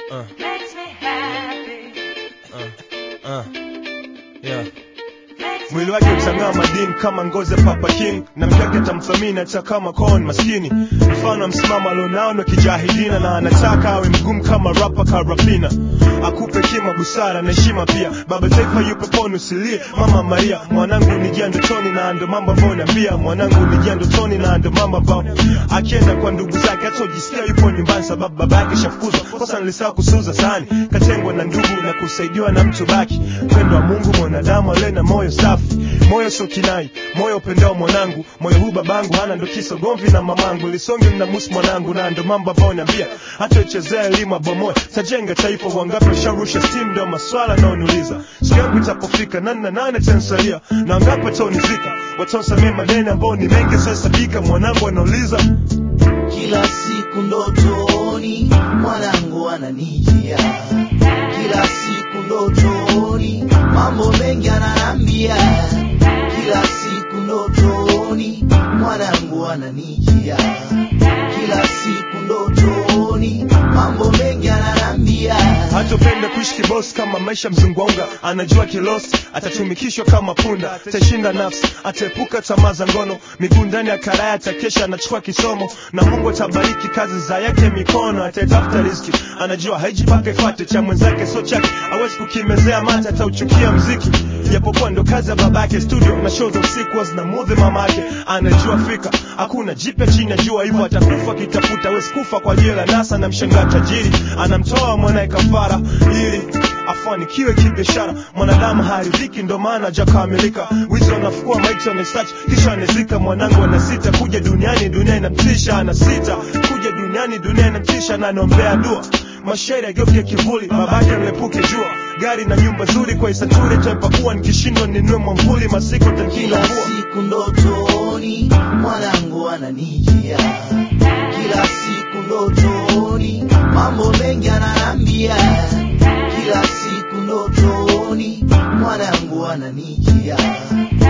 Uh, makes me happy, uh, uh. Yeah. makes Mwili me wake utang'aa madini kama ngozi ya Papa King, na mkeke atamthamini hata kama kon maskini. Mfano wa msimamo alionao ni wa kijahilina, na anataka awe mgumu kama rapa Karafina. Akupe kima, busara na heshima pia. Baba taifa yu peponi, usilie mama Maria. Mwanangu nijia ndotoni, na ndo mambo ambayo niambia. Mwanangu nijia ndotoni, na ndo mambo ambayo akienda kwa ndugu zake hata ujisikia yupo nyumbani, sababu baba yake shafukuzwa. Kosa nilisahau kusuza sahani, katengwa na ndugu na kusaidiwa na mtu baki. Upendo wa Mungu mwanadamu ale na moyo safi, moyo sio kinai, moyo upendao mwanangu. Moyo huu babangu hana ndo kisa gomvi na mamangu, lisonge na musi mwanangu, na ndo mambo ambayo niambia. Hata uchezea elimu abomoe, tajenga taifa. Wangapi washarusha steam, ndo maswala naoniuliza. Siku yangu itapofika, nani na nani atansalia, na wangapi wataonizika, wataosamea madeni ambao ni mengi sasabika. Mwanangu anauliza Kila siku ndotoni mwanangu ananijia, kila siku ndotoni mambo mengi ananambia, kila siku ndotoni mwanangu ananijia, kila siku ndotoni mambo mengi ananambia. hatopenda kuishi kibosi kama maisha mzungwaunga anajua kilosi atatumikishwa kama punda atashinda nafsi ataepuka tamaa za ngono miguu ndani ya karaya atakesha anachukua kisomo na mungu atabariki kazi za yake mikono ataitafuta riski anajua haiji mpaka ifate cha mwenzake so chake awezi kukimezea mate atauchukia mziki japokuwa ndo kazi ya babake studio na show za usiku zinamudhi mamake anajua fika hakuna jipya chini ya jua hivyo atakufa kitafuta awezi kufa kwa ajili ya nasa na mshangaa tajiri anamtoa mwanaye kafara ili afanikiwe kibiashara mwanadamu haridhiki ndo maana hajakamilika wizi wanafukua maiti wamesearch kisha anazika mwanangu anasita kuja duniani dunia inamtisha anasita kuja duniani dunia inamtisha na anaombea dua mashairi ageuke kivuli babake anilepuke jua gari na nyumba nzuri kwa isaturi taipakua nikishindwa ninue mwamvuli masiko takinga Kila mvua siku ndotoni mwanangu ananijia, kila siku ndotoni mambo mengi ananambia, kila siku ndotoni mwanangu ananijia,